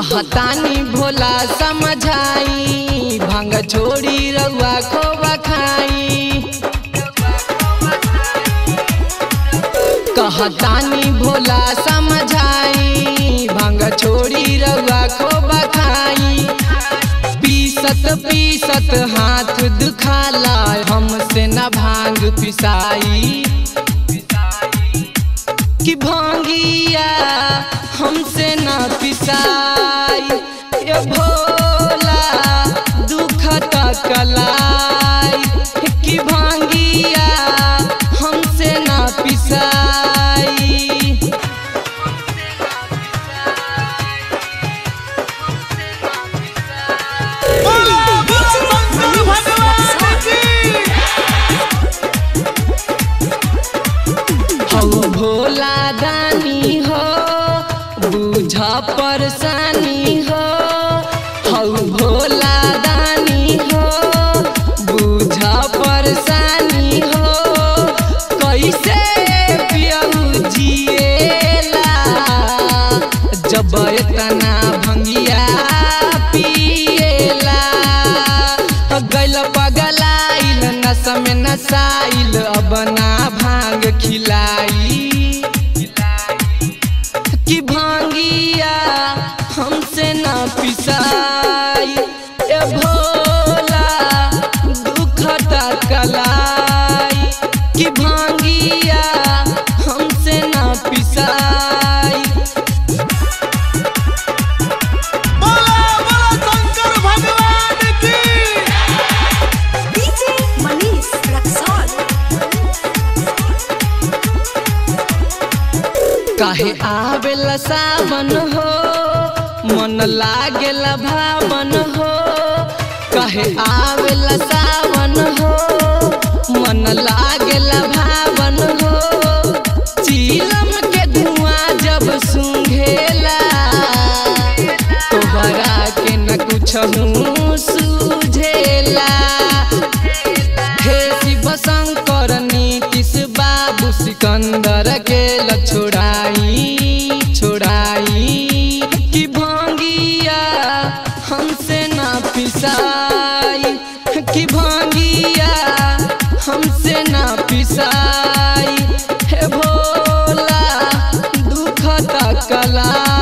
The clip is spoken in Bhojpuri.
कहतानी भोला समझाई भांग छोड़ी रउआ खोबा खाई कहतानी भोला समझाई भांग छोड़ी रउआ खोबा खाई पीसत पीसत हाथ दुखाला हमसे न भांग पिसाई कि भांगिया हमसे न पिसाई ये भोला दुखत कलाई कि भांगिया हमसे न पिसाई बोला बोला शंकर भगवान की हौ भोला दानी हो बुझ परेशानी हो हौ भोला दानी हो बुझ परेशानी हो कैसे पियऊ जिएला जब एतना भंगिया पिएला गैल पगलाइल नस में नसाइल अब ना भांग खिलाई कि भांगिया हमसे ना पिसाई ए भोला दुखता कलाई कि भांगिया हमसे ना पिसाई बोला बोला शंकर भगवान की DJ Manish Raxol. काहे आवेला सावन हो मन लागेला भावन हो काहे आवेला सावन हो मन लागेला भावन हो चीलम के धुआं जब सूंघेला तोहरा के न कुछ सूझेला हे शिव शंकर नीतीश बाबू सिकंदर के ल छोड़ाई छोड़ाई कि भांगिया हमसे ना पिसाई कि भांगिया हमसे ना पिसाई हे भोला दुखता कला